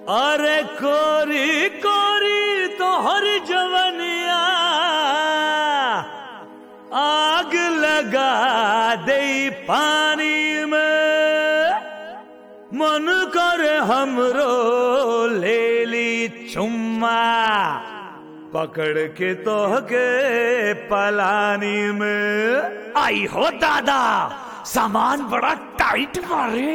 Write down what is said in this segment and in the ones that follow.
अरे कोरी कोरी तोहर जवनिया आग लगा दे पानी में मन कर हमरो ले ली चुम्मा पकड़ के तोहके पलानी में आई हो दादा सामान बड़ा टाइट मारे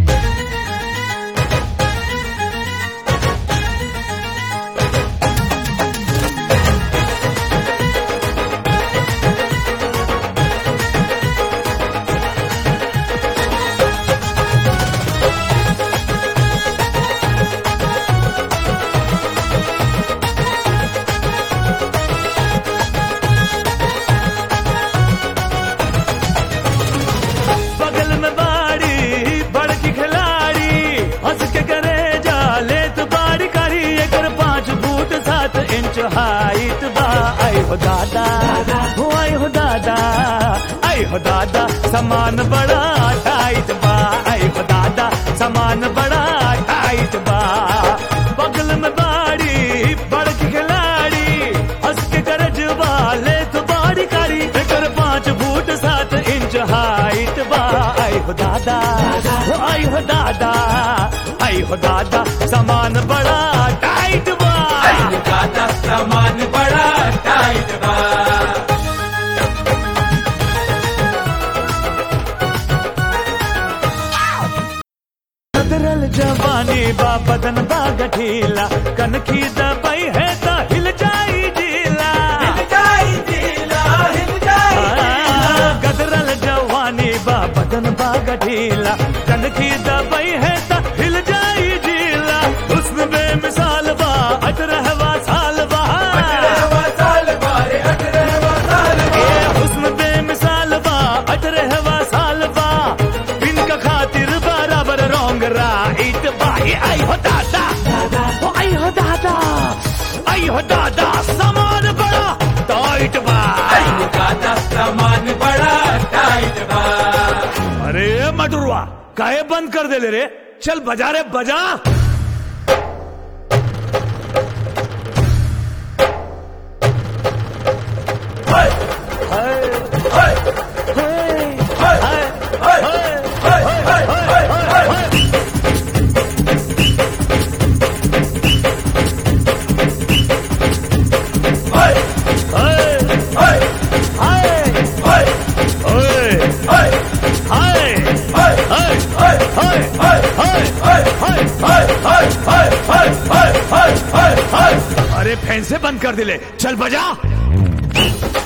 बगल में बाड़ी बड़की खिलाड़ी हंस के करे जाले तो बाड़ी करी एकर पाँच फुट सात इंच हाइट बा आई हो दादा हो आई हो दादा आई हो दादा सामान बड़ा टाइट बा आई हो दादा सामान बड़ा टाइट बा बगल में बाड़ी बड़की खिलाड़ी हंस के करे जवाले तो बाड़ी करी एकर पाँच फुट सात इंच हाइट बा आई हो दादा हो आई हो दादा आई हो दादा सामान बड़ा टाइट बा दादा सामान बड़ा टाइट बा कदरल जवानी बा बदन बा गठीला कनखी दबाई है तो हिल जाई जीला हिल जाई दिला हिल जाई आ, गदरल जवानी बा बदन बा गठीला कनखी दबाई है तो हिल जाई जीला हुस्न बेमिसाल बा अटरहवा साल बा अठारहवां साल बारे अठारहवां साल ए हुस्न बेमिसाल बा अटरहवा साल बा इनका खातिर बराबर रोंग राइट बा ए आई हो दादा ओ आई हो दादा आई हो दादा सामान बड़ा टाइट बा दादा सामान बड़ा टाइट बा अरे मटुरवा काहे बंद कर दे ले रे चल बजा रे बजा हाय हाय, हाय हाय, हाय हाय, हाय हाय, हाय हाय हाय हाय हाय हाय, हाय हाय, हाय हाय, हाय हाय, हाय हाय, हाय हाय, हाय हाय, हाय हाय। हाय हाय हाय हाय हाय हाय हाय हाय अरे फैन से बंद कर दिले चल बजा